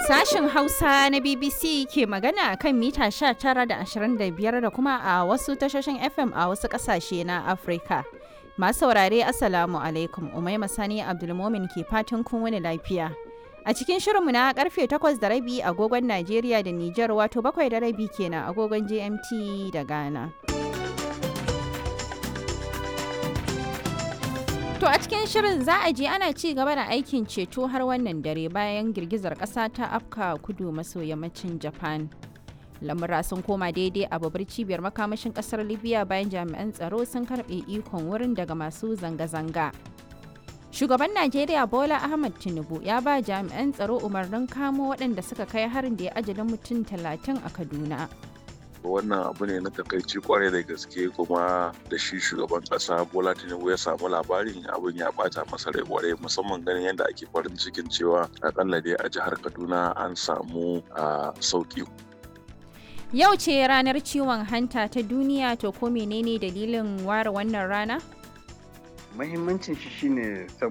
Sashen Hausa na BBC ke magana kan mita 19 da 25 da kuma a wasu tashoshin FM a wasu ƙasashe na Afirka. Masu saurare Assalamu alaikum Umaima Sani Abdulmomin ke fatan kun wani lafiya. A cikin shirinmu na karfe 8 da rabi agogon Najeriya da Nijar wato bakwai da rabi kenan agogon GMT da Ghana. To a cikin shirin za a je ana ci gaba da aikin ceto har wannan dare bayan girgizar ƙasa ta afka kudu maso yammacin Japan. Lamura sun koma daidai a babbar cibiyar makamashin ƙasar Libya bayan jami'an tsaro sun karɓe ikon wurin daga masu zanga-zanga. Shugaban Najeriya Bola Ahmad Tinubu ya ba jami'an tsaro umarnin kamo waɗanda suka kai harin da ya ajalin mutum talatin a Kaduna. wannan abu ne na takaici kwarai da gaske kuma da shi shugaban kasa bola tinubu ya samu labarin abin ya bata masa rai kwarai musamman ganin yadda ake farin cikin cewa akalla dai a jihar kaduna an samu a sauki Yau ce ranar ciwon hanta ta duniya to ko menene dalilin ware wannan rana? Mahimmancin shi shine